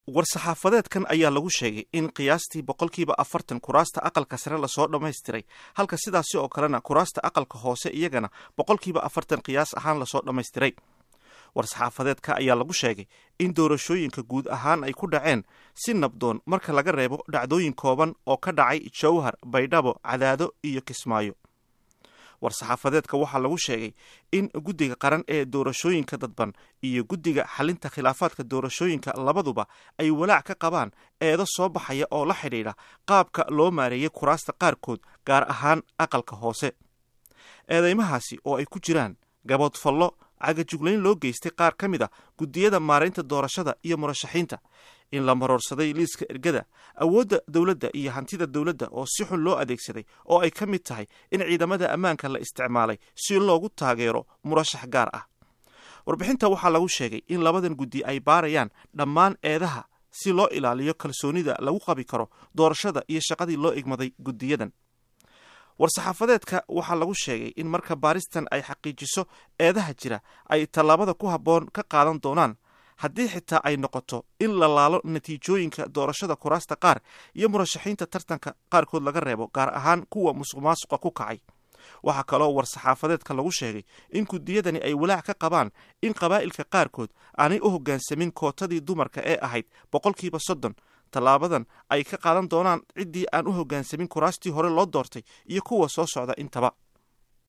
war-saxaafadeedkan ayaa lagu sheegay in qiyaastii boqolkiiba afartan kuraasta aqalka sare lasoo dhammaystiray halka sidaasi oo kalena kuraasta aqalka hoose iyagana boqolkiiba afartan qiyaas ahaan lasoo dhammaystiray war-saxaafadeedka ayaa lagu sheegay in doorashooyinka guud ahaan ay ku dhaceen si nabdoon marka laga reebo dhacdooyin kooban oo ka dhacay jowhar baydhabo cadaado iyo kismaayo war-saxaafadeedka waxaa lagu sheegay in guddiga qaran ee doorashooyinka dadban iyo guddiga xalinta khilaafaadka doorashooyinka labaduba ay walaac ka qabaan eedo soo baxaya oo la xidhiidha qaabka loo maareeyey kuraasta qaarkood gaar ahaan aqalka hoose eedeymahaasi oo ay ku jiraan gaboodfallo cagajuglayn loo geystay qaar ka mid a guddiyada maaraynta doorashada iyo murashaxiinta in la maroorsaday liiska ergada awoodda dowladda iyo hantida dowladda oo si xun loo adeegsaday oo ay ka mid tahay in ciidamada ammaanka la isticmaalay si loogu taageero murashax gaar ah warbixinta waxaa lagu sheegay in labadan guddi ay baarayaan dhammaan eedaha si loo ilaaliyo kalsoonida lagu qabi karo doorashada iyo shaqadii loo igmaday guddiyadan war-saxaafadeedka waxaa lagu sheegay in marka baaristan ay xaqiijiso eedaha jira ay tallaabada ku habboon ka qaadan doonaan haddii xitaa ay noqoto in la laalo natiijooyinka doorashada kuraasta qaar iyo murashaxiinta tartanka qaarkood laga reebo gaar ahaan kuwa musuq maasuqa ku kacay waxaa kaloo war-saxaafadeedka lagu sheegay in guddiyadani ay walaac ka qabaan in qabaa'ilka qaarkood aanay u hoggaansamin kootadii dumarka ee ahayd boqolkiiba soddon tallaabadan ay ka qaadan doonaan ciddii aan u hoggaansamin kuraastii hore loo doortay iyo kuwa soo socda intaba